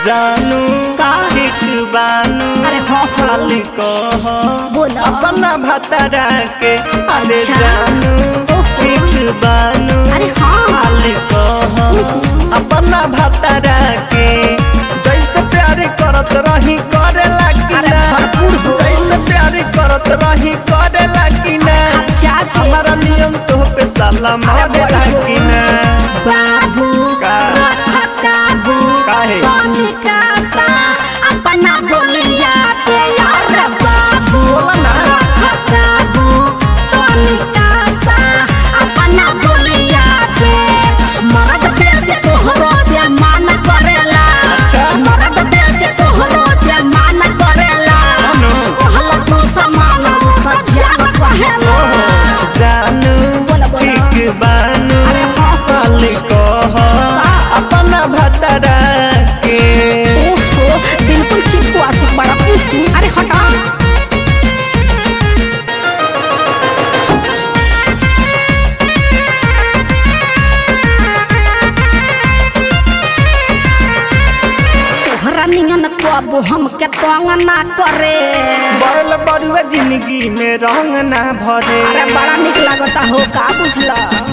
जानू का? ठीक बानू अरे हाँ, हाँ। खाली कह बोला। अपना भतरा के अरे अच्छा। जानू ओहो। ठीक बानू अरे हाँ। खाली कह अपना भतरा के जैसे प्यार करत रही करे लागी अरे ना भरपूर हो। जैसे प्यार करत रही करे लागी ना जाके हमारा नियम तो पे साला मारे बोलो। लागी ना बाबू का? रखताबू काहे? तनिका सा अपना बोलिया पे यार बाबू बोला ना। रखताबू तनिका सा अपना बोलिया पे मर्द पे से तोहरो से मान करेला अच्छा। मर्द पे से तोहरो से मान करेला अनु। कहला तू समान जान कहेला जानू बोला, बोला। ठीक बानू अरे हाँ। खाली कह अपना भतरा के ओहो बिल्कुल चिपको आशिक बड़ा अरे हटा तोहरा नियन कब हमके तंग ना करे बैल बरुआ जिंदगी में रंग ना भरे अरे बड़ा निक लागता हो का बुझला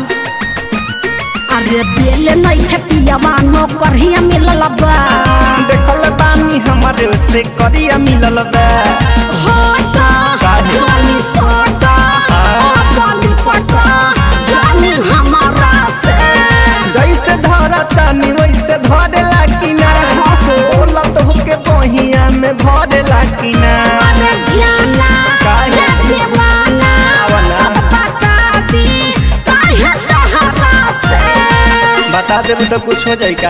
अरे बेले नहीं है पियावा नो करहिया मिलल बा देखल बानी हमारे से करिया मिलल बा होता काहे? जानी सोता हाँ। पानी पटा जानी हमारा से जैसे धरा तानी वैसे धरे लागी ना बोला तो के बहिया में भरे लागी ना अरे जाना काहे? रे दीवाना आवला। सब बता दी काहे तहरा से बता दे तो कुछ हो जाए का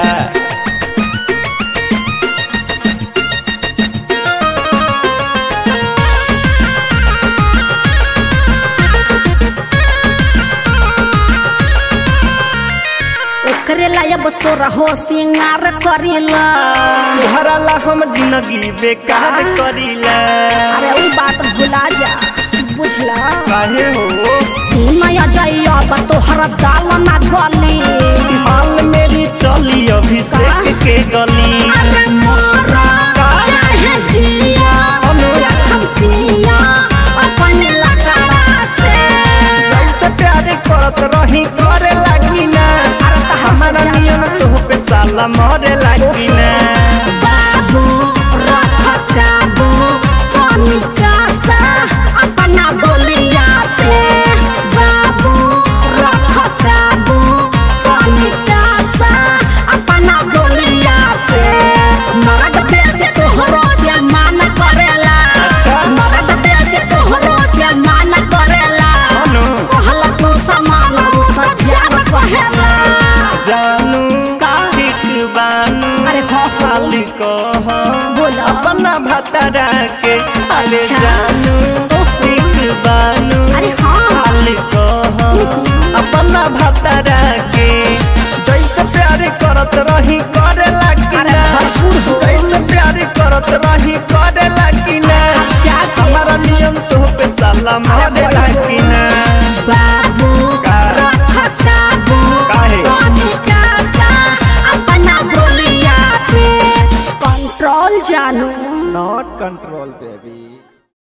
ओकरे लायब सोर हो सिंगार करेला भरला हम जिंदगी बेकार करीला अरे उ बात भुला जा बुझला काहे हो सुनया जाइया बा तोहर दाल ना गली हाल मेरी चली अभिषेक के गली अरे मोरा चाहे जिया अनु। या खमसिया अपन लकड़ा से जैसे प्यार करत रही करे लागी ना अरे तहर से हमारा ज्यादा। नियम तो पे साला मरे लागी ना बाबू रखताबू तनिका सा अपना बोलिया पे बाबू रखताबू तनिका सा अपना बोलिया पे मर्द पे से तोहरो से मान करेला अच्छा। मर्द पे से तोहरो से मान करेला अनु। कहला तू समान जान कहेला जानू का? ठीक बानू अरे हाँ, हाँ। खाली कह बोला। अपना भतरा के अरे अच्छा। जानू ओहो। ठीक बानू अरे हाँ। खाली कह अपना भतरा के जैसे प्यार करत रही करे लागी अरे ना भरपूर हो। जैसे प्यार करत रही करे लागी ना जाके। हमारा नियम तो पे साला मारे बोलो। लागी ना बाबू का? रखताबू काहे? तनिका सा अपना बोलिया पे कंट्रोल जानू नॉट कंट्रोल बेबी